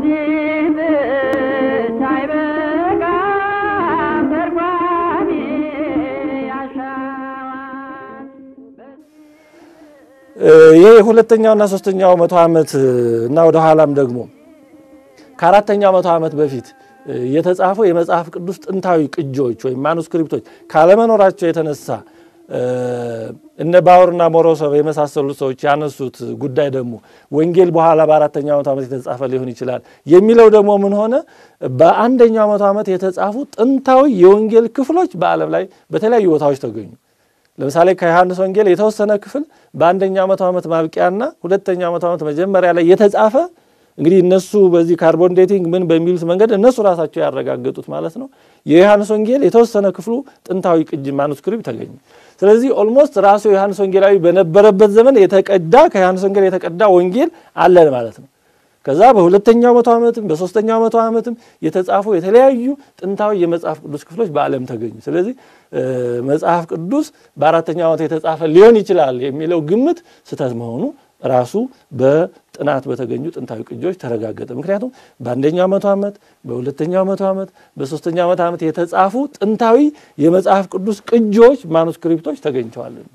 ለዚህ ብቻ አይበቃም ተርጓሚ ያሻዋል። ይህ የሁለተኛውና ሶስተኛው መቶ ዓመት እና ወደ ኋላም ደግሞ ከአራተኛው መቶ ዓመት በፊት የተጻፉ የመጽሐፍ ቅዱስ ጥንታዊ ቅጂዎች ወይም ማኑስክሪፕቶች ካለመኖራቸው የተነሳ እነ ባወርና ሞሮሶቭ የመሳሰሉት ሰዎች ያነሱት ጉዳይ ደግሞ ወንጌል በኋላ በአራተኛው መቶ ዓመት የተጻፈ ሊሆን ይችላል የሚለው ደግሞ ምን ሆነ? በአንደኛው መቶ ዓመት የተጻፉ ጥንታዊ የወንጌል ክፍሎች በዓለም ላይ በተለያዩ ቦታዎች ተገኙ። ለምሳሌ ከዮሐንስ ወንጌል የተወሰነ ክፍል በአንደኛው መቶ ዓመት ማብቂያና ሁለተኛው መቶ ዓመት መጀመሪያ ላይ የተጻፈ እንግዲህ እነሱ በዚህ ካርቦን ዴቲንግ ምን በሚሉት መንገድ እነሱ ራሳቸው ያረጋገጡት ማለት ነው። የዮሐንስ ወንጌል የተወሰነ ክፍሉ ጥንታዊ ቅጂ ማኑስክሪፕት ተገኘ። ስለዚህ ኦልሞስት ራሱ ዮሐንስ ወንጌላዊ በነበረበት ዘመን የተቀዳ ከዮሐንስ ወንጌል የተቀዳ ወንጌል አለን ማለት ነው። ከዛ በሁለተኛው መቶ ዓመትም በሶስተኛው መቶ ዓመትም የተጻፉ የተለያዩ ጥንታዊ የመጽሐፍ ቅዱስ ክፍሎች በዓለም ተገኙ። ስለዚህ መጽሐፍ ቅዱስ በአራተኛው ዓመት የተጻፈ ሊሆን ይችላል የሚለው ግምት ስህተት መሆኑ ራሱ በጥናት በተገኙ ጥንታዊ ቅጂዎች ተረጋገጠ። ምክንያቱም በአንደኛው መቶ ዓመት፣ በሁለተኛው መቶ ዓመት፣ በሶስተኛው መቶ ዓመት የተጻፉ ጥንታዊ የመጽሐፍ ቅዱስ ቅጂዎች ማኑስክሪፕቶች ተገኝተዋልና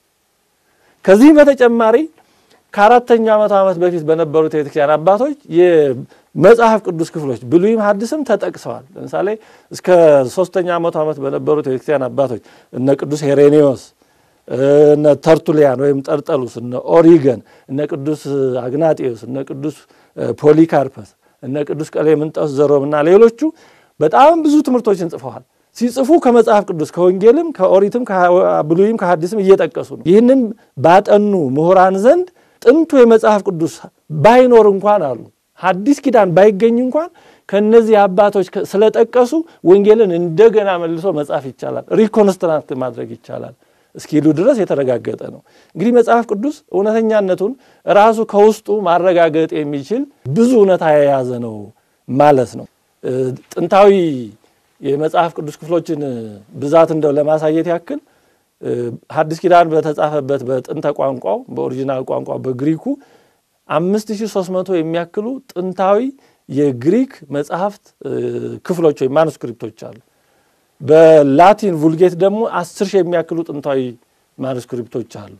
ከዚህም በተጨማሪ ከአራተኛው መቶ ዓመት በፊት በነበሩት የቤተክርስቲያን አባቶች የመጽሐፍ ቅዱስ ክፍሎች ብሉይም ሐዲስም ተጠቅሰዋል። ለምሳሌ እስከ ሶስተኛ መቶ ዓመት በነበሩት የቤተክርስቲያን አባቶች እነ ቅዱስ ሄሬኔዎስ እነ ተርቱሊያን ወይም ጠርጠሉስ፣ እነ ኦሪገን፣ እነ ቅዱስ አግናጤዎስ፣ እነ ቅዱስ ፖሊካርፐስ፣ እነ ቅዱስ ቀሌምንጦስ ዘሮም እና ሌሎቹ በጣም ብዙ ትምህርቶችን ጽፈዋል። ሲጽፉ ከመጽሐፍ ቅዱስ ከወንጌልም ከኦሪትም ከብሉይም ከሐዲስም እየጠቀሱ ነው። ይህንን ባጠኑ ምሁራን ዘንድ ጥንቱ የመጽሐፍ ቅዱስ ባይኖር እንኳን አሉ ሐዲስ ኪዳን ባይገኝ እንኳን ከነዚህ አባቶች ስለጠቀሱ ወንጌልን እንደገና መልሶ መጻፍ ይቻላል፣ ሪኮንስትራክት ማድረግ ይቻላል እስኪሉ ድረስ የተረጋገጠ ነው። እንግዲህ መጽሐፍ ቅዱስ እውነተኛነቱን ራሱ ከውስጡ ማረጋገጥ የሚችል ብዙ እውነታ የያዘ ነው ማለት ነው። ጥንታዊ የመጽሐፍ ቅዱስ ክፍሎችን ብዛት እንደው ለማሳየት ያክል ሐዲስ ኪዳን በተጻፈበት በጥንተ ቋንቋው በኦሪጂናል ቋንቋ በግሪኩ 5300 የሚያክሉ ጥንታዊ የግሪክ መጽሐፍት ክፍሎች ወይም ማኑስክሪፕቶች አሉ። በላቲን vulgate ደግሞ አስር ሺህ የሚያክሉ ጥንታዊ ማኑስክሪፕቶች አሉ።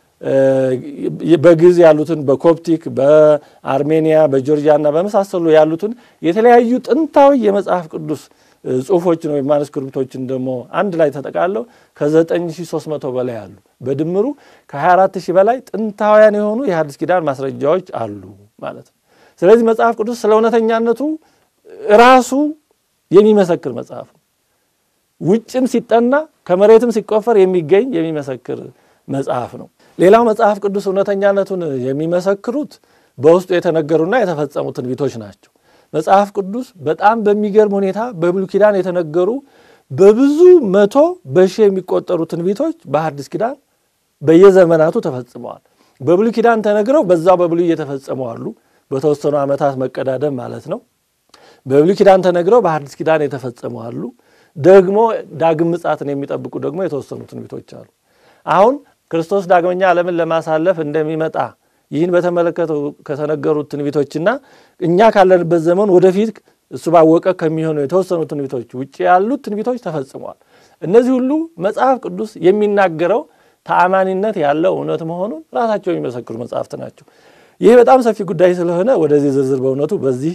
በግዕዝ ያሉትን በኮፕቲክ በአርሜኒያ በጆርጂያ እና በመሳሰሉ ያሉትን የተለያዩ ጥንታዊ የመጽሐፍ ቅዱስ ጽሁፎችን ወይም ማኑስክሪፕቶችን ደግሞ አንድ ላይ ተጠቃለው ከ9300 በላይ አሉ። በድምሩ ከ24000 በላይ ጥንታውያን የሆኑ የሐዲስ ኪዳን ማስረጃዎች አሉ ማለት ነው። ስለዚህ መጽሐፍ ቅዱስ ስለ እውነተኛነቱ ራሱ የሚመሰክር መጽሐፍ ነው። ውጭም ሲጠና ከመሬትም ሲቆፈር የሚገኝ የሚመሰክር መጽሐፍ ነው። ሌላው መጽሐፍ ቅዱስ እውነተኛነቱን የሚመሰክሩት በውስጡ የተነገሩና የተፈጸሙ ትንቢቶች ናቸው። መጽሐፍ ቅዱስ በጣም በሚገርም ሁኔታ በብሉይ ኪዳን የተነገሩ በብዙ መቶ በሺህ የሚቆጠሩ ትንቢቶች በሐዲስ ኪዳን በየዘመናቱ ተፈጽመዋል። በብሉይ ኪዳን ተነግረው በዛው በብሉይ እየተፈጸሙ አሉ። በተወሰኑ ዓመታት መቀዳደም ማለት ነው። በብሉይ ኪዳን ተነግረው በሐዲስ ኪዳን የተፈጸሙ አሉ። ደግሞ ዳግም ምጽአትን የሚጠብቁ ደግሞ የተወሰኑ ትንቢቶች አሉ። አሁን ክርስቶስ ዳግመኛ ዓለምን ለማሳለፍ እንደሚመጣ ይህን በተመለከተ ከተነገሩት ትንቢቶችና እኛ ካለንበት ዘመን ወደፊት እሱ ባወቀ ከሚሆኑ የተወሰኑ ትንቢቶች ውጭ ያሉት ትንቢቶች ተፈጽመዋል። እነዚህ ሁሉ መጽሐፍ ቅዱስ የሚናገረው ተአማኒነት ያለው እውነት መሆኑን ራሳቸው የሚመሰክሩ መጽሐፍት ናቸው። ይህ በጣም ሰፊ ጉዳይ ስለሆነ ወደዚህ ዝርዝር በእውነቱ በዚህ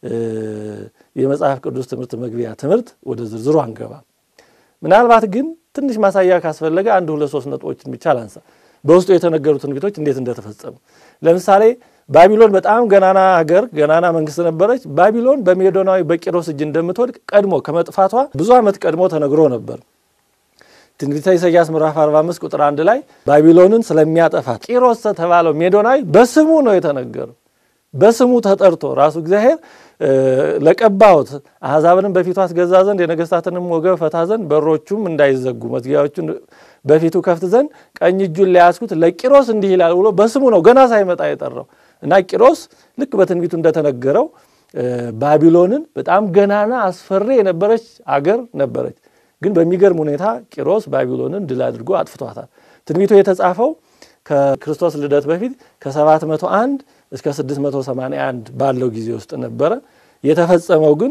የመጽሐፍ ቅዱስ ትምህርት መግቢያ ትምህርት ወደ ዝርዝሩ አንገባም። ምናልባት ግን ትንሽ ማሳያ ካስፈለገ አንድ ሁለት ሶስት ነጥቦችን ብቻ ላንሳ። በውስጡ የተነገሩ ትንቢቶች እንዴት እንደተፈጸሙ ለምሳሌ ባቢሎን በጣም ገናና ሀገር ገናና መንግስት ነበረች። ባቢሎን በሜዶናዊ በቂሮስ እጅ እንደምትወድቅ ቀድሞ ከመጥፋቷ ብዙ ዓመት ቀድሞ ተነግሮ ነበር። ትንቢተ ኢሳይያስ ምዕራፍ 45 ቁጥር አንድ ላይ ባቢሎንን ስለሚያጠፋት ቂሮስ ተባለው ሜዶናዊ በስሙ ነው የተነገረው። በስሙ ተጠርቶ ራሱ እግዚአብሔር ለቀባሁት አሕዛብንም በፊቱ አስገዛ ዘንድ የነገስታትንም ወገብ ፈታ ዘንድ በሮቹም እንዳይዘጉ መዝጊያዎቹን በፊቱ ከፍት ዘንድ ቀኝ እጁን ሊያስኩት ለቂሮስ እንዲህ ይላል ብሎ በስሙ ነው ገና ሳይመጣ የጠራው እና ቂሮስ ልክ በትንቢቱ እንደተነገረው ባቢሎንን በጣም ገናና አስፈሪ የነበረች አገር ነበረች። ግን በሚገርም ሁኔታ ቂሮስ ባቢሎንን ድል አድርጎ አጥፍቷታል። ትንቢቱ የተጻፈው ከክርስቶስ ልደት በፊት ከ701 እስከ 681 ባለው ጊዜ ውስጥ ነበረ። የተፈጸመው ግን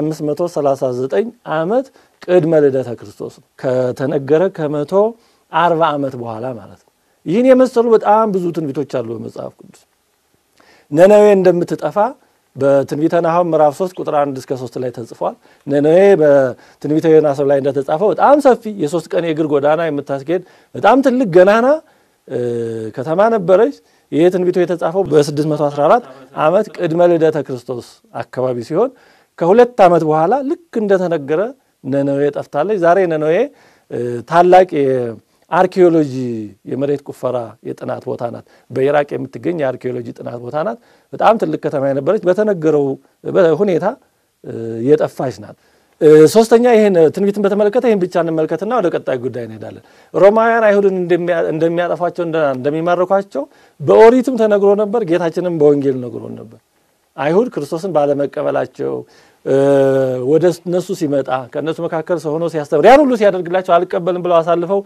በ539 ዓመት ቅድመ ልደተ ክርስቶስ ነው። ከተነገረ ከመቶ አርባ ዓመት በኋላ ማለት ነው። ይህን የመሰሉ በጣም ብዙ ትንቢቶች አሉ በመጽሐፍ ቅዱስ። ነነዌ እንደምትጠፋ በትንቢተ ናሆም ምዕራፍ 3 ቁጥር 1 እስከ 3 ላይ ተጽፏል። ነነዌ በትንቢተ ዮናስ ላይ እንደተጻፈው በጣም ሰፊ የሶስት ቀን የእግር ጎዳና የምታስኬድ በጣም ትልቅ ገናና ከተማ ነበረች። ይህ ትንቢቱ የተጻፈው በ614 ዓመት ቅድመ ልደተ ክርስቶስ አካባቢ ሲሆን ከሁለት ዓመት በኋላ ልክ እንደተነገረ ነነዌ ጠፍታለች። ዛሬ ነነዌ ታላቅ የአርኪኦሎጂ የመሬት ቁፈራ የጥናት ቦታ ናት። በኢራቅ የምትገኝ የአርኪኦሎጂ ጥናት ቦታ ናት። በጣም ትልቅ ከተማ የነበረች በተነገረው ሁኔታ የጠፋች ናት። ሶስተኛ ይህን ትንቢትን በተመለከተ ይህን ብቻ እንመልከትና ወደ ቀጣይ ጉዳይ እንሄዳለን። ሮማውያን አይሁድን እንደሚያጠፏቸው እንደሚማርኳቸው በኦሪትም ተነግሮ ነበር። ጌታችንም በወንጌል ነግሮን ነበር። አይሁድ ክርስቶስን ባለመቀበላቸው ወደ እነሱ ሲመጣ ከእነሱ መካከል ሰው ሆኖ ሲያስተምር ያን ሁሉ ሲያደርግላቸው አልቀበልም ብለው አሳልፈው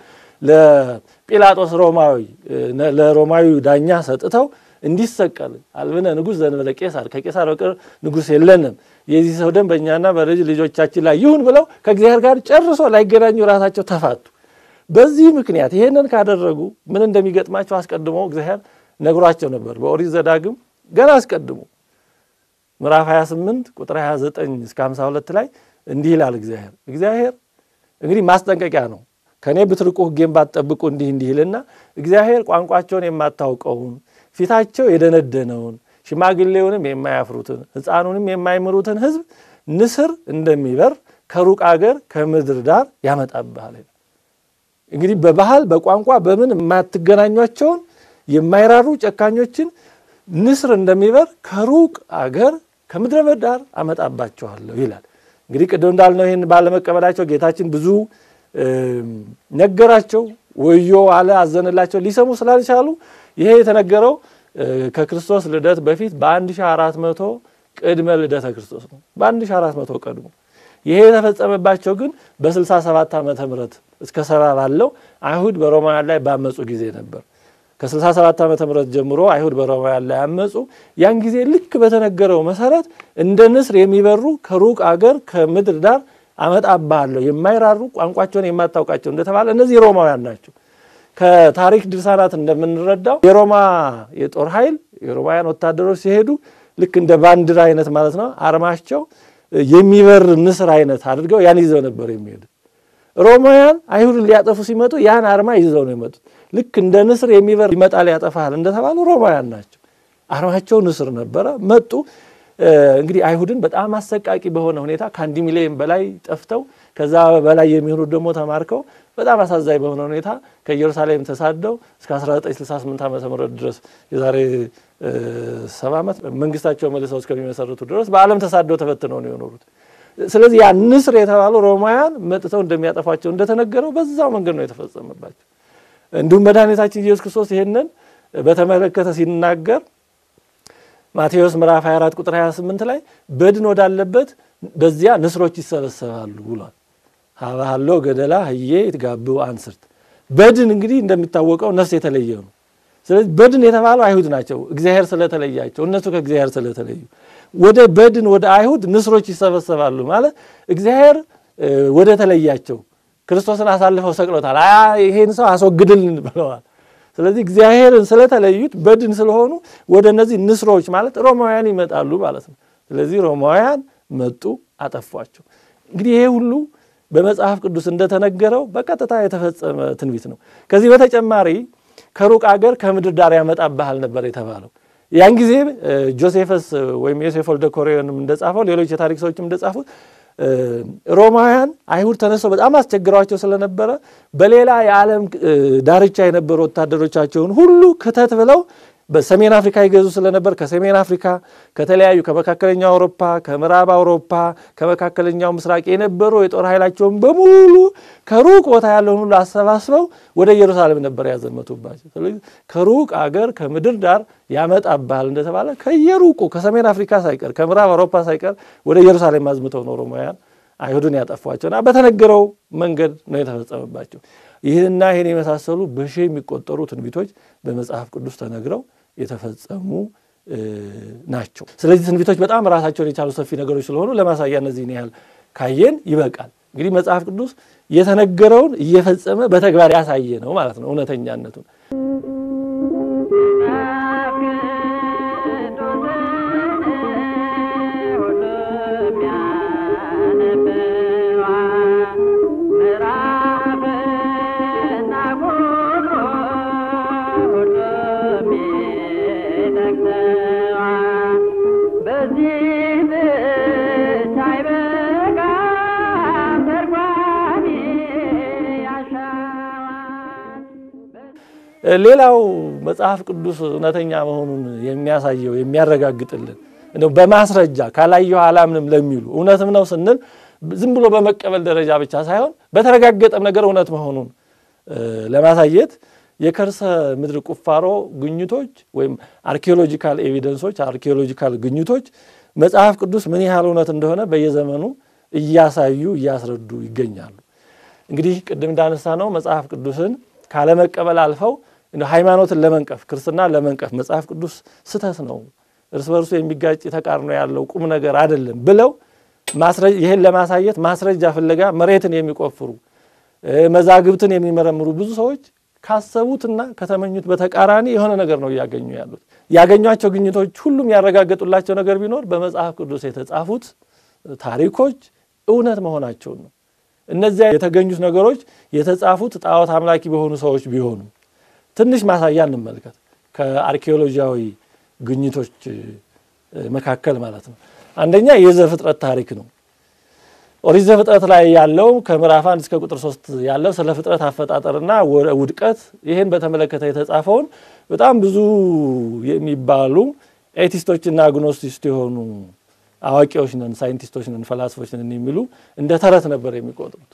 ለጲላጦስ ሮማዊ ለሮማዊ ዳኛ ሰጥተው እንዲሰቀል አልብነ ንጉሥ ዘእንበለ ቄሳር ከቄሳር በቀር ንጉሥ የለንም፣ የዚህ ሰው ደም በእኛና በልጅ ልጆቻችን ላይ ይሁን ብለው ከእግዚአብሔር ጋር ጨርሶ ላይገናኙ ራሳቸው ተፋቱ። በዚህ ምክንያት ይሄንን ካደረጉ ምን እንደሚገጥማቸው አስቀድሞ እግዚአብሔር ነግሯቸው ነበር። በኦሪት ዘዳግም ገና አስቀድሞ ምዕራፍ 28 ቁጥር 29 እስከ 52 ላይ እንዲህ ይላል እግዚአብሔር እግዚአብሔር እንግዲህ ማስጠንቀቂያ ነው። ከእኔ ብትርቁ ሕጌን ባትጠብቁ እንዲህ እንዲህ ይልና እግዚአብሔር ቋንቋቸውን የማታውቀውን ፊታቸው የደነደነውን ሽማግሌውንም የማያፍሩትን ሕፃኑንም የማይምሩትን ሕዝብ ንስር እንደሚበር ከሩቅ አገር ከምድር ዳር ያመጣብሃል። እንግዲህ በባህል በቋንቋ በምን የማትገናኟቸውን የማይራሩ ጨካኞችን ንስር እንደሚበር ከሩቅ አገር ከምድረ በዳ ዳር አመጣባቸዋለሁ ይላል። እንግዲህ ቅድም እንዳልነው ይህን ባለመቀበላቸው ጌታችን ብዙ ነገራቸው፣ ወዮ አለ፣ አዘነላቸው። ሊሰሙ ስላልቻሉ ይሄ የተነገረው ከክርስቶስ ልደት በፊት በ1400 ቅድመ ልደተ ክርስቶስ ነው። በ1400 ቀድሞ ይሄ የተፈጸመባቸው ግን በ67 ዓመተ ምህረት እስከ ሰባ ባለው አይሁድ በሮማውያን ላይ ባመፁ ጊዜ ነበር። ከ67 ዓመተ ምህረት ጀምሮ አይሁድ በሮማውያን ላይ አመፁ። ያን ጊዜ ልክ በተነገረው መሰረት እንደ ንስር የሚበሩ ከሩቅ አገር ከምድር ዳር አመጣብሃለሁ የማይራሩ ቋንቋቸውን የማታውቃቸው እንደተባለ እነዚህ ሮማውያን ናቸው። ከታሪክ ድርሳናት እንደምንረዳው የሮማ የጦር ኃይል የሮማውያን ወታደሮች ሲሄዱ ልክ እንደ ባንዲራ አይነት ማለት ነው አርማቸው የሚበር ንስር አይነት አድርገው ያን ይዘው ነበር የሚሄዱ። ሮማውያን አይሁድን ሊያጠፉ ሲመጡ ያን አርማ ይዘው ነው የመጡት። ልክ እንደ ንስር የሚበር ይመጣል ያጠፋል እንደተባሉ ሮማውያን ናቸው። አርማቸው ንስር ነበረ። መጡ። እንግዲህ አይሁድን በጣም አሰቃቂ በሆነ ሁኔታ ከአንድ ሚሊዮን በላይ ጠፍተው ከዛ በላይ የሚሆኑት ደግሞ ተማርከው በጣም አሳዛኝ በሆነ ሁኔታ ከኢየሩሳሌም ተሳደው እስከ 1968 ዓመተ ምህረት ድረስ የዛሬ ሰባ ዓመት መንግስታቸው መልሰው እስከሚመሰርቱ ድረስ በዓለም ተሳደው ተበትነው ነው የኖሩት። ስለዚህ ያ ንስር የተባሉ ሮማውያን መጥተው እንደሚያጠፏቸው እንደተነገረው በዛው መንገድ ነው የተፈጸመባቸው። እንዲሁም መድኃኒታችን ኢየሱስ ክርስቶስ ይህንን በተመለከተ ሲናገር ማቴዎስ ምዕራፍ 24 ቁጥር 28 ላይ በድን ወዳለበት በዚያ ንስሮች ይሰበሰባሉ ብሏል። ሀባሃሎ ገደላ ህዬ ይትጋብኡ አንስርት። በድን እንግዲህ እንደሚታወቀው ነፍስ የተለየ ነው። ስለዚህ በድን የተባለው አይሁድ ናቸው። እግዚአብሔር ስለተለያቸው እነሱ ከእግዚአብሔር ስለተለዩ ወደ በድን ወደ አይሁድ ንስሮች ይሰበሰባሉ ማለት እግዚአብሔር ወደ ተለያቸው ክርስቶስን አሳልፈው ሰቅሎታል። ይሄን ሰው አስወግድልን ብለዋል። ስለዚህ እግዚአብሔርን ስለተለዩት በድን ስለሆኑ ወደ እነዚህ ንስሮች ማለት ሮማውያን ይመጣሉ ማለት ነው። ስለዚህ ሮማውያን መጡ፣ አጠፏቸው። እንግዲህ ይሄ ሁሉ በመጽሐፍ ቅዱስ እንደተነገረው በቀጥታ የተፈጸመ ትንቢት ነው። ከዚህ በተጨማሪ ከሩቅ አገር ከምድር ዳር ያመጣብሃል ነበር የተባለው። ያን ጊዜ ጆሴፈስ ወይም ዮሴፍ ወልደ ኮሬዮንም እንደጻፈው ሌሎች የታሪክ ሰዎችም እንደጻፉት ሮማውያን አይሁድ ተነስተው በጣም አስቸግረዋቸው ስለነበረ በሌላ የዓለም ዳርቻ የነበሩ ወታደሮቻቸውን ሁሉ ክተት ብለው በሰሜን አፍሪካ ይገዙ ስለነበር ከሰሜን አፍሪካ ከተለያዩ ከመካከለኛው አውሮፓ፣ ከምዕራብ አውሮፓ፣ ከመካከለኛው ምስራቅ የነበሩ የጦር ኃይላቸውን በሙሉ ከሩቅ ቦታ ያለውን ሁሉ አሰባስበው ወደ ኢየሩሳሌም ነበር ያዘመቱባቸው። ስለዚህ ከሩቅ አገር ከምድር ዳር ያመጣብሃል እንደተባለ ከየሩቁ ከሰሜን አፍሪካ ሳይቀር ከምዕራብ አውሮፓ ሳይቀር ወደ ኢየሩሳሌም አዝምተው ነው ሮማውያን አይሁድን ያጠፏቸውና በተነገረው መንገድ ነው የተፈጸመባቸው። ይህንና ይህን የመሳሰሉ በሺህ የሚቆጠሩ ትንቢቶች በመጽሐፍ ቅዱስ ተነግረው የተፈጸሙ ናቸው። ስለዚህ ትንቢቶች በጣም ራሳቸውን የቻሉ ሰፊ ነገሮች ስለሆኑ ለማሳያ እነዚህን ያህል ካየን ይበቃል። እንግዲህ መጽሐፍ ቅዱስ የተነገረውን እየፈጸመ በተግባር ያሳየ ነው ማለት ነው እውነተኛነቱን ሌላው መጽሐፍ ቅዱስ እውነተኛ መሆኑን የሚያሳየው የሚያረጋግጥልን እንደው በማስረጃ ካላየሁ አላምንም ለሚሉ እውነትም ነው ስንል ዝም ብሎ በመቀበል ደረጃ ብቻ ሳይሆን በተረጋገጠም ነገር እውነት መሆኑን ለማሳየት የከርሰ ምድር ቁፋሮ ግኝቶች ወይም አርኪኦሎጂካል ኤቪደንሶች አርኪኦሎጂካል ግኝቶች መጽሐፍ ቅዱስ ምን ያህል እውነት እንደሆነ በየዘመኑ እያሳዩ እያስረዱ ይገኛሉ። እንግዲህ ቅድም እንዳነሳ ነው መጽሐፍ ቅዱስን ካለመቀበል አልፈው ሃይማኖትን ለመንቀፍ ክርስትና ለመንቀፍ መጽሐፍ ቅዱስ ስህተት ነው፣ እርስ በርሱ የሚጋጭ ተቃርኖ ያለው ቁም ነገር አይደለም ብለው ይህን ለማሳየት ማስረጃ ፍለጋ መሬትን የሚቆፍሩ መዛግብትን የሚመረምሩ ብዙ ሰዎች ካሰቡትና ከተመኙት በተቃራኒ የሆነ ነገር ነው እያገኙ ያሉት። ያገኟቸው ግኝቶች ሁሉም ያረጋገጡላቸው ነገር ቢኖር በመጽሐፍ ቅዱስ የተጻፉት ታሪኮች እውነት መሆናቸውን ነው። እነዚያ የተገኙት ነገሮች የተጻፉት ጣዖት አምላኪ በሆኑ ሰዎች ቢሆኑ ትንሽ ማሳያ እንመልከት። ከአርኪኦሎጂያዊ ግኝቶች መካከል ማለት ነው። አንደኛ የዘፍጥረት ታሪክ ነው። ኦሪት ዘፍጥረት ላይ ያለው ከምዕራፍ አንድ እስከ ቁጥር ሶስት ያለው ስለ ፍጥረት አፈጣጠርና ውድቀት ይህን በተመለከተ የተጻፈውን በጣም ብዙ የሚባሉ ኤቲስቶችና አግኖስቲስት የሆኑ አዋቂዎች ነን፣ ሳይንቲስቶች ነን፣ ፈላስፎች ነን የሚሉ እንደ ተረት ነበር የሚቆጥሩት።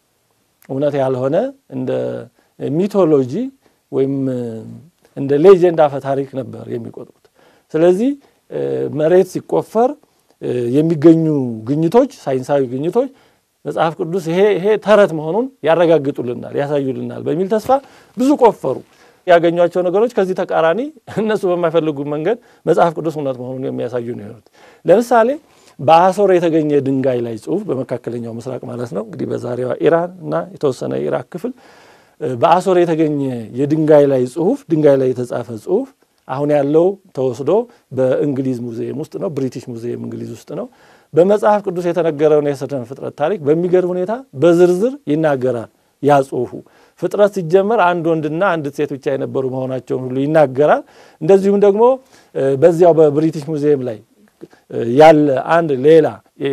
እውነት ያልሆነ እንደ ሚቶሎጂ ወይም እንደ ሌጀንድ አፈ ታሪክ ነበር የሚቆጥሩት። ስለዚህ መሬት ሲቆፈር የሚገኙ ግኝቶች፣ ሳይንሳዊ ግኝቶች መጽሐፍ ቅዱስ ይሄ ይሄ ተረት መሆኑን ያረጋግጡልናል፣ ያሳዩልናል በሚል ተስፋ ብዙ ቆፈሩ። ያገኟቸው ነገሮች ከዚህ ተቃራኒ እነሱ በማይፈልጉ መንገድ መጽሐፍ ቅዱስ እውነት መሆኑን የሚያሳዩ ነው የሆኑት። ለምሳሌ በአሶር የተገኘ ድንጋይ ላይ ጽሑፍ በመካከለኛው ምስራቅ ማለት ነው እንግዲህ በዛሬዋ ኢራን እና የተወሰነ ኢራቅ ክፍል በአሶር የተገኘ የድንጋይ ላይ ጽሑፍ ድንጋይ ላይ የተጻፈ ጽሑፍ አሁን ያለው ተወስዶ በእንግሊዝ ሙዚየም ውስጥ ነው፣ ብሪቲሽ ሙዚየም እንግሊዝ ውስጥ ነው። በመጽሐፍ ቅዱስ የተነገረውን የስነ ፍጥረት ታሪክ በሚገርም ሁኔታ በዝርዝር ይናገራል። ያ ጽሑፉ ፍጥረት ሲጀመር አንድ ወንድና አንድ ሴት ብቻ የነበሩ መሆናቸውን ሁሉ ይናገራል። እንደዚሁም ደግሞ በዚያው በብሪቲሽ ሙዚየም ላይ ያለ አንድ ሌላ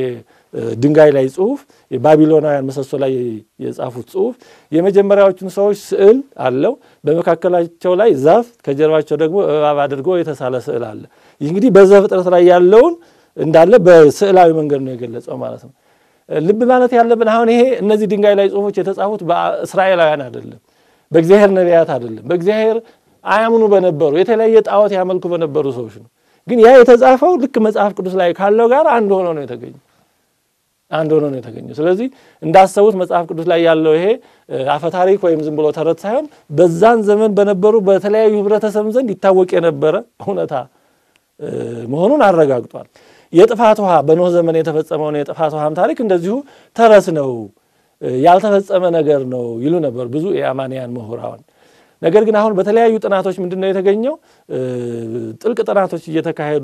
ድንጋይ ላይ ጽሑፍ የባቢሎናውያን ምሰሶ ላይ የጻፉት ጽሑፍ የመጀመሪያዎቹን ሰዎች ስዕል አለው። በመካከላቸው ላይ ዛፍ፣ ከጀርባቸው ደግሞ እባብ አድርጎ የተሳለ ስዕል አለ። ይህ እንግዲህ በዘፍጥረት ላይ ያለውን እንዳለ በስዕላዊ መንገድ ነው የገለጸው ማለት ነው። ልብ ማለት ያለብን አሁን ይሄ እነዚህ ድንጋይ ላይ ጽሑፎች የተጻፉት በእስራኤላውያን አይደለም፣ በእግዚአብሔር ነቢያት አይደለም፣ በእግዚአብሔር አያምኑ በነበሩ የተለያየ ጣዖት ያመልኩ በነበሩ ሰዎች ነው። ግን ያ የተጻፈው ልክ መጽሐፍ ቅዱስ ላይ ካለው ጋር አንድ ሆኖ ነው የተገኘው አንድ ሆኖ ነው የተገኘው። ስለዚህ እንዳሰቡት መጽሐፍ ቅዱስ ላይ ያለው ይሄ አፈታሪክ ወይም ዝም ብሎ ተረት ሳይሆን በዛን ዘመን በነበሩ በተለያዩ ህብረተሰብ ዘንድ ይታወቅ የነበረ እውነታ መሆኑን አረጋግጧል። የጥፋት ውሃ በኖህ ዘመን የተፈጸመውን የጥፋት ውሃም ታሪክ እንደዚሁ ተረት ነው፣ ያልተፈጸመ ነገር ነው ይሉ ነበር ብዙ የአማንያን ምሁራን። ነገር ግን አሁን በተለያዩ ጥናቶች ምንድን ነው የተገኘው? ጥልቅ ጥናቶች እየተካሄዱ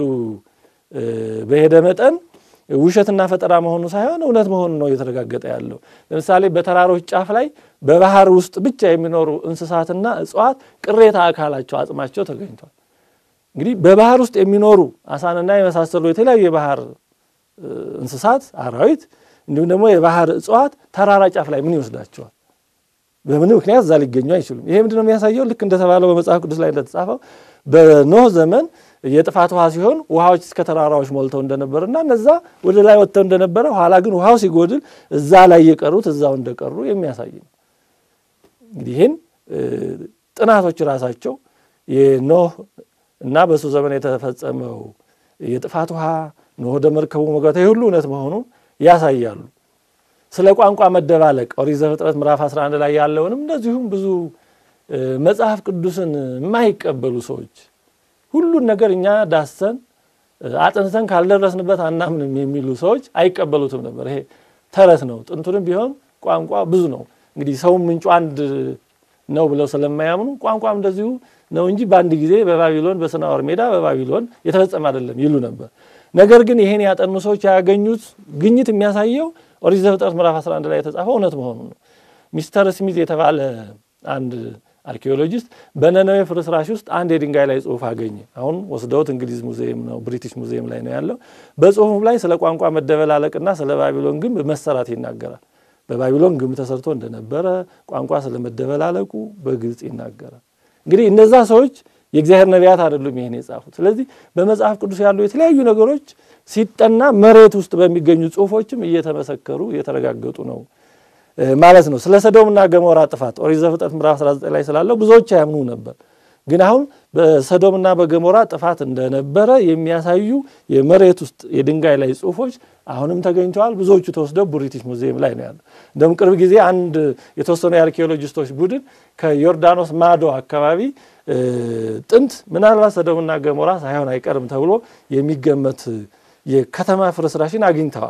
በሄደ መጠን ውሸትና ፈጠራ መሆኑ ሳይሆን እውነት መሆኑ ነው እየተረጋገጠ ያለው። ለምሳሌ በተራሮች ጫፍ ላይ በባህር ውስጥ ብቻ የሚኖሩ እንስሳትና እጽዋት ቅሬታ አካላቸው አጽማቸው ተገኝቷል። እንግዲህ በባህር ውስጥ የሚኖሩ አሳንና የመሳሰሉ የተለያዩ የባህር እንስሳት አራዊት፣ እንዲሁም ደግሞ የባህር እጽዋት ተራራ ጫፍ ላይ ምን ይወስዳቸዋል? በምን ምክንያት እዛ ሊገኙ አይችሉም። ይሄ ምንድነው የሚያሳየው? ልክ እንደተባለው በመጽሐፍ ቅዱስ ላይ እንደተጻፈው በኖህ ዘመን የጥፋት ውሃ ሲሆን ውሃዎች እስከ ተራራዎች ሞልተው እንደነበርና እነዛ ወደ ላይ ወጥተው እንደነበረ ኋላ ግን ውሃው ሲጎድል እዛ ላይ የቀሩት እዛው እንደቀሩ የሚያሳይ ነው። እንግዲህ ይህን ጥናቶች ራሳቸው የኖህ እና በሱ ዘመን የተፈጸመው የጥፋት ውሃ ኖህ ወደ መርከቡ መግባት ሁሉ እውነት መሆኑን ያሳያሉ። ስለ ቋንቋ መደባለቅ ኦሪት ዘፍጥረት ምዕራፍ 11 ላይ ያለውንም እንደዚሁም ብዙ መጽሐፍ ቅዱስን የማይቀበሉ ሰዎች ሁሉን ነገር እኛ ዳሰን አጥንተን ካልደረስንበት አናምንም የሚሉ ሰዎች አይቀበሉትም ነበር። ይሄ ተረት ነው። ጥንቱንም ቢሆን ቋንቋ ብዙ ነው። እንግዲህ ሰውም ምንጩ አንድ ነው ብለው ስለማያምኑ ቋንቋም እንደዚሁ ነው እንጂ በአንድ ጊዜ በባቢሎን በሰናዖር ሜዳ በባቢሎን የተፈጸመ አይደለም ይሉ ነበር። ነገር ግን ይሄን ያጠኑ ሰዎች ያገኙት ግኝት የሚያሳየው ኦሪት ዘፍጥረት ምዕራፍ 11 ላይ የተጻፈው እውነት መሆኑን ነው። ሚስተር ስሚዝ የተባለ አንድ አርኪኦሎጂስት በነነዌ ፍርስራሽ ውስጥ አንድ የድንጋይ ላይ ጽሑፍ አገኘ። አሁን ወስደውት እንግሊዝ ሙዚየም ነው ብሪቲሽ ሙዚየም ላይ ነው ያለው። በጽሑፉ ላይ ስለ ቋንቋ መደበላለቅና ስለ ባቢሎን ግንብ መሰራት ይናገራል። በባቢሎን ግንብ ተሰርቶ እንደነበረ ቋንቋ ስለመደበላለቁ በግልጽ ይናገራል። እንግዲህ እነዛ ሰዎች የእግዚአብሔር ነቢያት አይደሉም ይሄን የጻፉት። ስለዚህ በመጽሐፍ ቅዱስ ያሉ የተለያዩ ነገሮች ሲጠና መሬት ውስጥ በሚገኙ ጽሑፎችም እየተመሰከሩ እየተረጋገጡ ነው ማለት ነው። ስለ ሰዶምና ገሞራ ጥፋት ኦሪት ዘፍጥረት ምዕራፍ 19 ላይ ስላለው ብዙዎች አያምኑ ነበር። ግን አሁን በሰዶምና በገሞራ ጥፋት እንደነበረ የሚያሳዩ የመሬት ውስጥ የድንጋይ ላይ ጽሑፎች አሁንም ተገኝተዋል። ብዙዎቹ ተወስደው ብሪቲሽ ሙዚየም ላይ ነው ያለው። እንደውም ቅርብ ጊዜ አንድ የተወሰኑ የአርኪኦሎጂስቶች ቡድን ከዮርዳኖስ ማዶ አካባቢ ጥንት ምናልባት ሰዶምና ገሞራ ሳይሆን አይቀርም ተብሎ የሚገመት የከተማ ፍርስራሽን አግኝተዋል።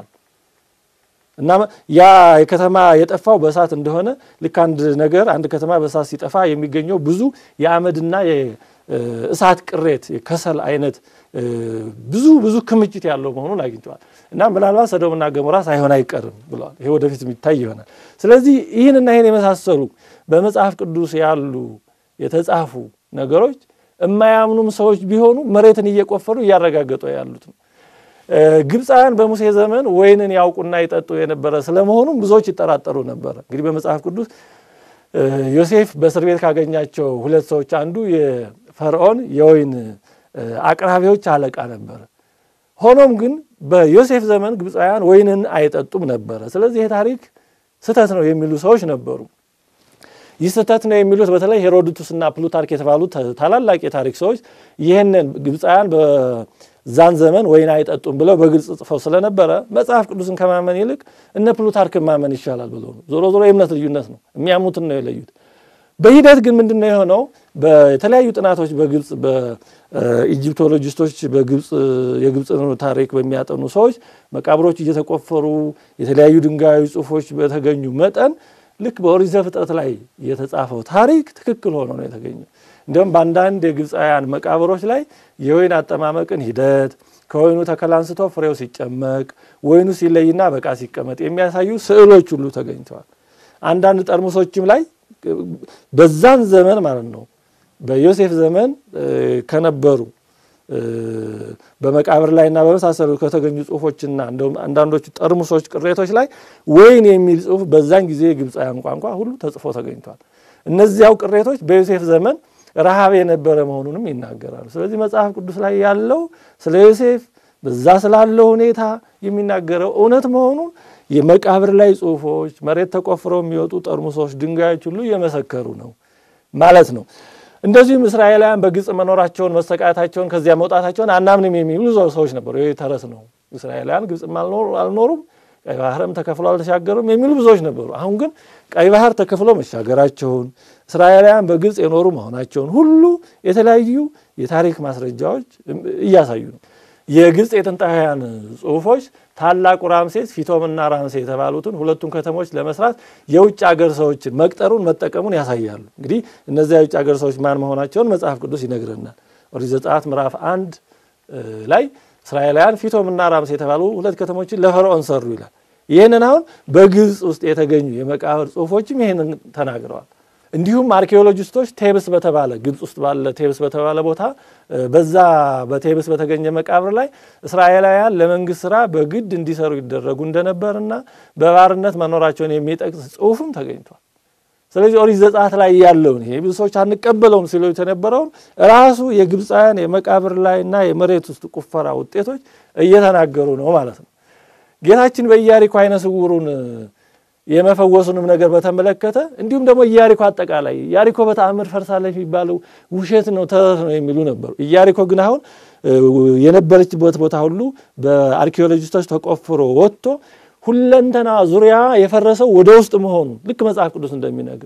እና ያ የከተማ የጠፋው በእሳት እንደሆነ ልክ አንድ ነገር አንድ ከተማ በእሳት ሲጠፋ የሚገኘው ብዙ የአመድና የእሳት ቅሬት የከሰል አይነት ብዙ ብዙ ክምችት ያለው መሆኑን አግኝተዋል። እና ምናልባት ሰዶምና ገሞራ ሳይሆን አይቀርም ብለዋል። ይሄ ወደፊት የሚታይ ይሆናል። ስለዚህ ይህንና ይህን የመሳሰሉ በመጽሐፍ ቅዱስ ያሉ የተጻፉ ነገሮች የማያምኑም ሰዎች ቢሆኑ መሬትን እየቆፈሩ እያረጋገጡ ያሉት ነው። ግብፃውያን በሙሴ ዘመን ወይንን ያውቁና ይጠጡ የነበረ ስለመሆኑም ብዙዎች ይጠራጠሩ ነበረ። እንግዲህ በመጽሐፍ ቅዱስ ዮሴፍ በእስር ቤት ካገኛቸው ሁለት ሰዎች አንዱ የፈርዖን የወይን አቅራቢዎች አለቃ ነበረ። ሆኖም ግን በዮሴፍ ዘመን ግብፃውያን ወይንን አይጠጡም ነበረ። ስለዚህ ይህ ታሪክ ስህተት ነው የሚሉ ሰዎች ነበሩ። ይህ ስህተት ነው የሚሉት በተለይ ሄሮድቱስና ፕሉታርክ የተባሉት ታላላቅ የታሪክ ሰዎች ይህንን ግብፃውያን በዛን ዘመን ወይን አይጠጡም ብለው በግልጽ ጽፈው ስለነበረ መጽሐፍ ቅዱስን ከማመን ይልቅ እነ ፕሉታርክን ማመን ይሻላል ብለው ነው። ዞሮ ዞሮ የእምነት ልዩነት ነው፣ የሚያምኑትን ነው የለዩት። በሂደት ግን ምንድን ነው የሆነው? በተለያዩ ጥናቶች በግብፅ በኢጂፕቶሎጂስቶች በግብፅ የግብፅን ታሪክ በሚያጠኑ ሰዎች መቃብሮች እየተቆፈሩ የተለያዩ ድንጋያዊ ጽሑፎች በተገኙ መጠን ልክ በኦሪት ዘፍጥረት ላይ የተጻፈው ታሪክ ትክክል ሆኖ ነው የተገኘው። እንዲሁም በአንዳንድ የግብፃውያን መቃብሮች ላይ የወይን አጠማመቅን ሂደት ከወይኑ ተከላ አንስቶ ፍሬው ሲጨመቅ ወይኑ ሲለይና በቃ ሲቀመጥ የሚያሳዩ ስዕሎች ሁሉ ተገኝተዋል። አንዳንድ ጠርሙሶችም ላይ በዛን ዘመን ማለት ነው በዮሴፍ ዘመን ከነበሩ በመቃብር ላይና በመሳሰሉ ከተገኙ ጽሁፎችና እንደውም አንዳንዶቹ ጠርሙሶች ቅሬቶች ላይ ወይን የሚል ጽሁፍ በዛን ጊዜ የግብፃውያን ቋንቋ ሁሉ ተጽፎ ተገኝቷል። እነዚያው ቅሬቶች በዮሴፍ ዘመን ረሃብ የነበረ መሆኑንም ይናገራሉ። ስለዚህ መጽሐፍ ቅዱስ ላይ ያለው ስለ ዮሴፍ በዛ ስላለው ሁኔታ የሚናገረው እውነት መሆኑን የመቃብር ላይ ጽሁፎች፣ መሬት ተቆፍረው የሚወጡ ጠርሙሶች፣ ድንጋዮች ሁሉ እየመሰከሩ ነው ማለት ነው። እንደዚሁም እስራኤላውያን በግብፅ መኖራቸውን መሰቃየታቸውን ከዚያ መውጣታቸውን አናምንም የሚሉ ሰዎች ነበሩ። ይህ ተረት ነው። እስራኤላውያን ግብፅም አልኖሩም፣ ቀይ ባህርም ተከፍሎ አልተሻገሩም የሚሉ ብዙዎች ነበሩ። አሁን ግን ቀይ ባህር ተከፍሎ መሻገራቸውን እስራኤላውያን በግብፅ የኖሩ መሆናቸውን ሁሉ የተለያዩ የታሪክ ማስረጃዎች እያሳዩ ነው። የግብፅ የጥንታውያን ጽሁፎች ታላቁ ራምሴስ ፊቶምና ራምሴ የተባሉትን ሁለቱን ከተሞች ለመስራት የውጭ አገር ሰዎችን መቅጠሩን መጠቀሙን ያሳያሉ። እንግዲህ እነዚያ የውጭ አገር ሰዎች ማን መሆናቸውን መጽሐፍ ቅዱስ ይነግረናል። ኦሪት ዘጸአት ምዕራፍ አንድ ላይ እስራኤላውያን ፊቶምና ራምሴ የተባሉ ሁለት ከተሞችን ለፈርዖን ሰሩ ይላል። ይህንን አሁን በግብፅ ውስጥ የተገኙ የመቃብር ጽሁፎችም ይህንን ተናግረዋል። እንዲሁም አርኪኦሎጂስቶች ቴብስ በተባለ ግብፅ ውስጥ ባለ ቴብስ በተባለ ቦታ በዛ በቴብስ በተገኘ መቃብር ላይ እስራኤላውያን ለመንግስት ስራ በግድ እንዲሰሩ ይደረጉ እንደነበርና በባርነት መኖራቸውን የሚጠቅስ ጽሁፍም ተገኝቷል። ስለዚህ ኦሪት ዘጸአት ላይ ያለውን ይሄ ብዙ ሰዎች አንቀበለውም ሲሉ የተነበረውን ራሱ የግብፃውያን የመቃብር ላይና የመሬት ውስጥ ቁፈራ ውጤቶች እየተናገሩ ነው ማለት ነው። ጌታችን በኢያሪኮ አይነ ስውሩን የመፈወሱንም ነገር በተመለከተ እንዲሁም ደግሞ ኢያሪኮ አጠቃላይ ኢያሪኮ በተአምር ፈርሳለች የሚባለው ውሸት ነው፣ ተረት ነው የሚሉ ነበሩ። ኢያሪኮ ግን አሁን የነበረችበት ቦታ ሁሉ በአርኪኦሎጂስቶች ተቆፍሮ ወጥቶ ሁለንተና ዙሪያ የፈረሰው ወደ ውስጥ መሆኑ ልክ መጽሐፍ ቅዱስ እንደሚነግር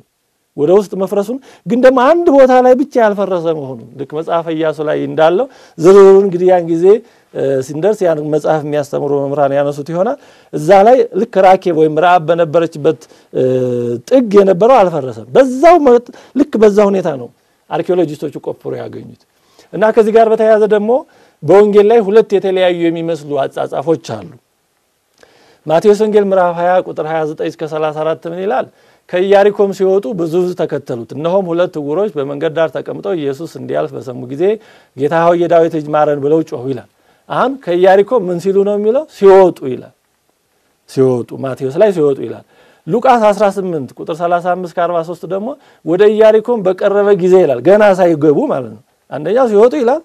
ወደ ውስጥ መፍረሱን ግን ደግሞ አንድ ቦታ ላይ ብቻ ያልፈረሰ መሆኑን ልክ መጽሐፈ ኢያሱ ላይ እንዳለው ዝርዝሩን እንግዲህ ያን ጊዜ ሲንደርስ ያን መጽሐፍ የሚያስተምሩ መምህራን ያነሱት ይሆናል። እዛ ላይ ልክ ራኬብ ወይም ረአብ በነበረችበት ጥግ የነበረው አልፈረሰም። በዛው ልክ በዛ ሁኔታ ነው አርኪኦሎጂስቶቹ ቆፍሮ ያገኙት እና ከዚህ ጋር በተያያዘ ደግሞ በወንጌል ላይ ሁለት የተለያዩ የሚመስሉ አጻጻፎች አሉ። ማቴዎስ ወንጌል ምዕራፍ 20 ቁጥር 29 እስከ 34 ምን ይላል? ከኢያሪኮም ሲወጡ ብዙ ሕዝብ ተከተሉት። እነሆም ሁለት ዕውሮች በመንገድ ዳር ተቀምጠው ኢየሱስ እንዲያልፍ በሰሙ ጊዜ ጌታ ሆይ የዳዊት ልጅ ማረን ብለው ጮሁ ይላል። አሁን ከኢያሪኮ ምን ሲሉ ነው የሚለው? ሲወጡ ይላል። ሲወጡ ማቴዎስ ላይ ሲወጡ ይላል። ሉቃስ 18 ቁጥር 35 ከ43 ደግሞ ወደ ኢያሪኮም በቀረበ ጊዜ ይላል። ገና ሳይገቡ ማለት ነው። አንደኛው ሲወጡ ይላል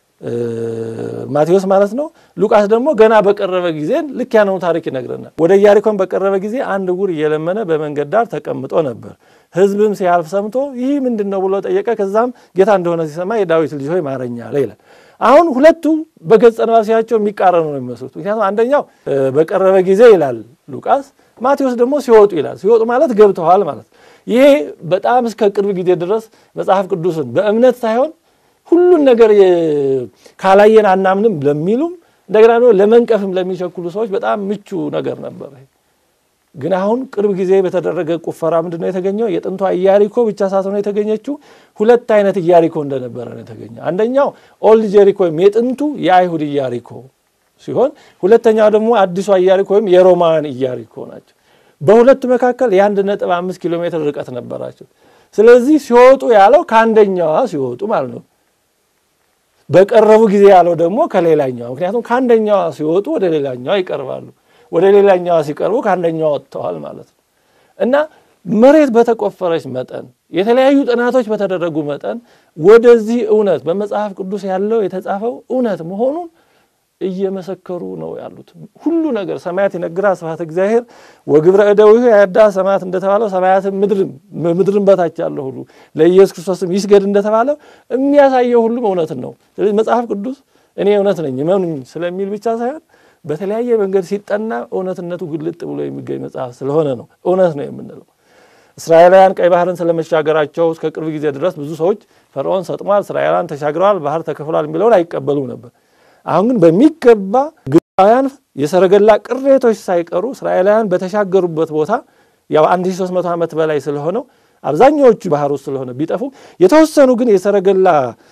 ማቴዎስ ማለት ነው። ሉቃስ ደግሞ ገና በቀረበ ጊዜ ልክ ያነው ታሪክ ይነግረናል። ወደ ኢያሪኮን በቀረበ ጊዜ አንድ ዕውር እየለመነ በመንገድ ዳር ተቀምጦ ነበር። ሕዝብም ሲያልፍ ሰምቶ ይህ ምንድን ነው ብሎ ጠየቀ። ከዛም ጌታ እንደሆነ ሲሰማ የዳዊት ልጅ ሆይ ማረኝ አለ ይላል። አሁን ሁለቱ በገጸ ነባሲያቸው የሚቃረኑ ነው የሚመስሉት። ምክንያቱም አንደኛው በቀረበ ጊዜ ይላል ሉቃስ፣ ማቴዎስ ደግሞ ሲወጡ ይላል። ሲወጡ ማለት ገብተዋል ማለት ይሄ በጣም እስከ ቅርብ ጊዜ ድረስ መጽሐፍ ቅዱስን በእምነት ሳይሆን ሁሉን ነገር ካላየን አናምንም ለሚሉም እንደገና ደግሞ ለመንቀፍም ለሚቸኩሉ ሰዎች በጣም ምቹ ነገር ነበር። ግን አሁን ቅርብ ጊዜ በተደረገ ቁፈራ ምንድን ነው የተገኘው? የጥንቷ ኢያሪኮ ብቻ ሳትሆን የተገኘችው ሁለት አይነት ኢያሪኮ እንደነበረ ነው የተገኘው። አንደኛው ኦልድ ጄሪኮ ወይም የጥንቱ የአይሁድ ኢያሪኮ ሲሆን ሁለተኛው ደግሞ አዲሷ ኢያሪኮ ወይም የሮማውያን ኢያሪኮ ናቸው። በሁለቱ መካከል የአንድ ነጥብ አምስት ኪሎ ሜትር ርቀት ነበራቸው። ስለዚህ ሲወጡ ያለው ከአንደኛዋ ሲወጡ ማለት ነው በቀረቡ ጊዜ ያለው ደግሞ ከሌላኛዋ። ምክንያቱም ከአንደኛዋ ሲወጡ ወደ ሌላኛዋ ይቀርባሉ፣ ወደ ሌላኛዋ ሲቀርቡ ከአንደኛዋ ወጥተዋል ማለት ነው እና መሬት በተቆፈረች መጠን የተለያዩ ጥናቶች በተደረጉ መጠን ወደዚህ እውነት በመጽሐፍ ቅዱስ ያለው የተጻፈው እውነት መሆኑን እየመሰከሩ ነው ያሉት። ሁሉ ነገር ሰማያት ይነግራ ስብሐተ እግዚአብሔር ወግብረ እደዊሁ ያዳ ሰማያት እንደተባለው ሰማያትም ምድርም ምድርም በታች ያለው ሁሉ ለኢየሱስ ክርስቶስም ይስገድ እንደተባለው የሚያሳየው ሁሉም እውነትን ነው። ስለዚህ መጽሐፍ ቅዱስ እኔ እውነት ነኝ እመኑኝ ስለሚል ብቻ ሳይሆን በተለያየ መንገድ ሲጠና እውነትነቱ ግልጥ ብሎ የሚገኝ መጽሐፍ ስለሆነ ነው እውነት ነው የምንለው። እስራኤላውያን ቀይ ባህርን ስለመሻገራቸው እስከ ቅርብ ጊዜ ድረስ ብዙ ሰዎች ፈርዖን ሰጥሟል፣ እስራኤላውያን ተሻግረዋል፣ ባህር ተከፍሏል የሚለውን አይቀበሉም ነበር። አሁን ግን በሚገባ ግብፃውያን የሰረገላ ቅሬቶች ሳይቀሩ እስራኤላውያን በተሻገሩበት ቦታ ያው 1300 ዓመት በላይ ስለሆነው አብዛኛዎቹ ባህር ውስጥ ስለሆነ ቢጠፉም የተወሰኑ ግን የሰረገላ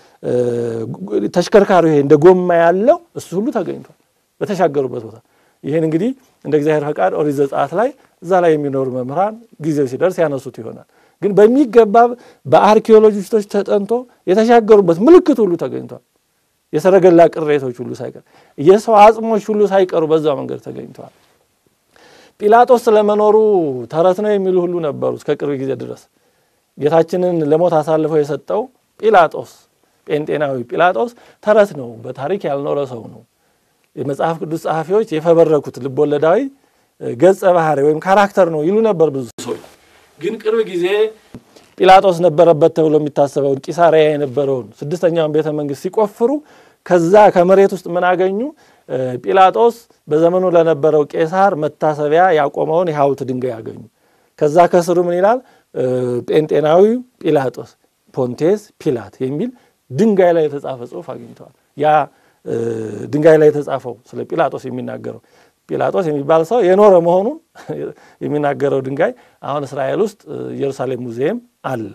ተሽከርካሪ ይሄ እንደ ጎማ ያለው እሱ ሁሉ ተገኝቷል በተሻገሩበት ቦታ። ይህን እንግዲህ እንደ እግዚአብሔር ፈቃድ ኦሪት ዘጸአት ላይ እዛ ላይ የሚኖሩ መምህራን ጊዜው ሲደርስ ያነሱት ይሆናል። ግን በሚገባ በአርኪኦሎጂስቶች ተጠንቶ የተሻገሩበት ምልክት ሁሉ ተገኝቷል። የሰረገላ ቅሬቶች ሁሉ ሳይቀር የሰው አጽሞች ሁሉ ሳይቀሩ በዛው መንገድ ተገኝተዋል። ጲላጦስ ስለመኖሩ ተረት ነው የሚሉ ሁሉ ነበሩ እስከ ቅርብ ጊዜ ድረስ። ጌታችንን ለሞት አሳልፈው የሰጠው ጲላጦስ ጴንጤናዊ ጲላጦስ ተረት ነው፣ በታሪክ ያልኖረ ሰው ነው። የመጽሐፍ ቅዱስ ጸሐፊዎች የፈበረኩት ልቦለዳዊ ገጸ ባህሪ ወይም ካራክተር ነው ይሉ ነበር ብዙ ሰዎች። ግን ቅርብ ጊዜ ጲላጦስ ነበረበት ተብሎ የሚታሰበውን ቂሳሪያ የነበረውን ስድስተኛውን ቤተ መንግስት ሲቆፍሩ ከዛ ከመሬት ውስጥ ምን አገኙ? ጲላጦስ በዘመኑ ለነበረው ቄሳር መታሰቢያ ያቆመውን የሐውልት ድንጋይ አገኙ። ከዛ ከስሩ ምን ይላል? ጴንጤናዊው ጲላጦስ ፖንቴስ ፒላት የሚል ድንጋይ ላይ የተጻፈ ጽሑፍ አግኝተዋል። ያ ድንጋይ ላይ የተጻፈው ስለ ጲላጦስ የሚናገረው ጲላጦስ የሚባል ሰው የኖረ መሆኑን የሚናገረው ድንጋይ አሁን እስራኤል ውስጥ ኢየሩሳሌም ሙዚየም አለ።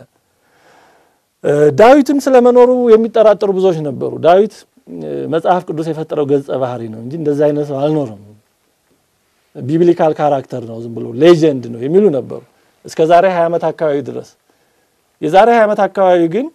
ዳዊትን ስለመኖሩ የሚጠራጠሩ ብዙዎች ነበሩ። ዳዊት መጽሐፍ ቅዱስ የፈጠረው ገጸ ባህሪ ነው እንጂ እንደዚ አይነት ሰው አልኖረም፣ ቢብሊካል ካራክተር ነው፣ ዝም ብሎ ሌጀንድ ነው የሚሉ ነበሩ እስከ ዛሬ 20 ዓመት አካባቢ ድረስ። የዛሬ 20 ዓመት አካባቢ ግን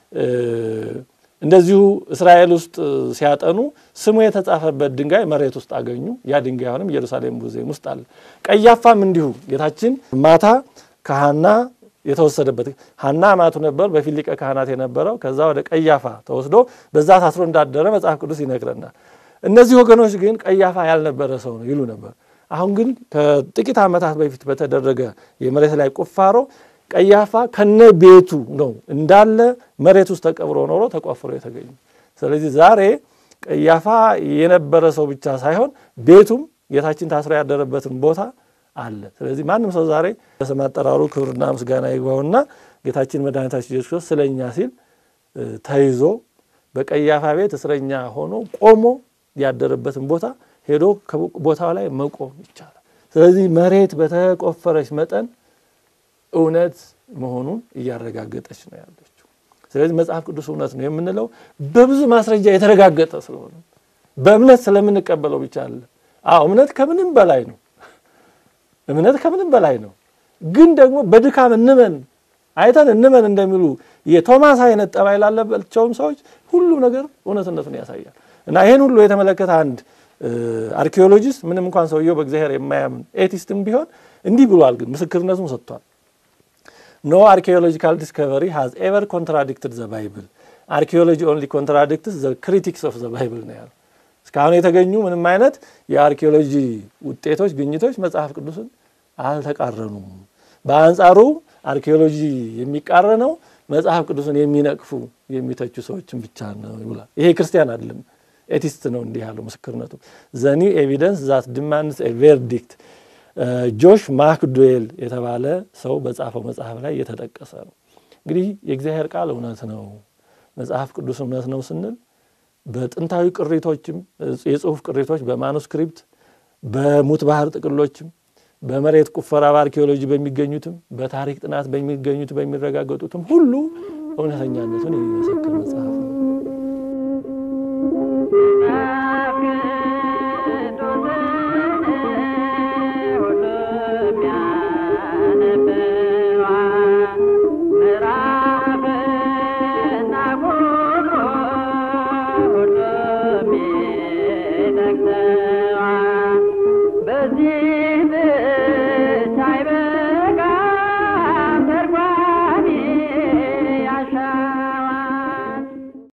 እንደዚሁ እስራኤል ውስጥ ሲያጠኑ ስሙ የተጻፈበት ድንጋይ መሬት ውስጥ አገኙ። ያ ድንጋይ አሁንም ኢየሩሳሌም ሙዚየም ውስጥ አለ። ቀያፋም እንዲሁ ጌታችን ማታ ከሐና የተወሰደበት ሐና አማቱ ነበር፣ በፊት ሊቀ ካህናት የነበረው ከዛ ወደ ቀያፋ ተወስዶ በዛ ታስሮ እንዳደረ መጽሐፍ ቅዱስ ይነግረናል። እነዚህ ወገኖች ግን ቀያፋ ያልነበረ ሰው ነው ይሉ ነበር። አሁን ግን ከጥቂት ዓመታት በፊት በተደረገ የመሬት ላይ ቁፋሮ ቀያፋ ከነ ቤቱ ነው እንዳለ መሬት ውስጥ ተቀብሮ ኖሮ ተቆፍሮ የተገኙ። ስለዚህ ዛሬ ቀያፋ የነበረ ሰው ብቻ ሳይሆን ቤቱም ጌታችን ታስሮ ያደረበትን ቦታ አለ። ስለዚህ ማንም ሰው ዛሬ በስም አጠራሩ ክብርና ምስጋና ይግባውና ጌታችን መድኃኒታችን ኢየሱስ ክርስቶስ ስለ እኛ ሲል ተይዞ በቀያፋ ቤት እስረኛ ሆኖ ቆሞ ያደረበትን ቦታ ሄዶ ቦታው ላይ መቆም ይቻላል። ስለዚህ መሬት በተቆፈረች መጠን እውነት መሆኑን እያረጋገጠች ነው ያለችው። ስለዚህ መጽሐፍ ቅዱስ እውነት ነው የምንለው በብዙ ማስረጃ የተረጋገጠ ስለሆነ በእምነት ስለምንቀበለው ብቻ አለ። አዎ እምነት ከምንም በላይ ነው። እምነት ከምንም በላይ ነው። ግን ደግሞ በድካም እንመን አይተን እንመን እንደሚሉ የቶማስ አይነት ጠባይ ላለባቸውም ሰዎች ሁሉም ነገር እውነትነቱን ያሳያል። እና ይህን ሁሉ የተመለከተ አንድ አርኪኦሎጂስት ምንም እንኳን ሰውየው በእግዚአብሔር የማያምን ኤቲስትም ቢሆን እንዲህ ብሏል። ግን ምስክርነቱን ሰጥቷል። ኖ አርኪኦሎጂካል ዲስከቨሪ ሃዝ ኤቨር ኮንትራዲክትድ ዘ ባይብል አርኪኦሎጂ ኦንሊ ኮንትራዲክትስ ዘ ክሪቲክስ ኦፍ ዘ ባይብል ነው ያለው። እስካሁን የተገኙ ምንም አይነት የአርኪኦሎጂ ውጤቶች፣ ግኝቶች መጽሐፍ ቅዱስን አልተቃረኑም። በአንጻሩ አርኪኦሎጂ የሚቃረነው መጽሐፍ ቅዱስን የሚነቅፉ የሚተቹ ሰዎችን ብቻ ነው ይብላል። ይሄ ክርስቲያን አይደለም፣ ኤቲስት ነው እንዲህ ያለው ምስክርነቱ። ዘ ኒው ኤቪደንስ ዛት ዲማንድስ ኤ ቬርዲክት ጆሽ ማክዶዌል የተባለ ሰው በጻፈው መጽሐፍ ላይ የተጠቀሰ ነው። እንግዲህ የእግዚአብሔር ቃል እውነት ነው፣ መጽሐፍ ቅዱስ እውነት ነው ስንል በጥንታዊ ቅሪቶችም የጽሁፍ ቅሪቶች በማኑስክሪፕት በሙት ባህር ጥቅሎችም በመሬት ቁፈራ በአርኪኦሎጂ በሚገኙትም በታሪክ ጥናት በሚገኙት በሚረጋገጡትም ሁሉ እውነተኛነቱን የሚመሰክር መጽሐፍ ነው።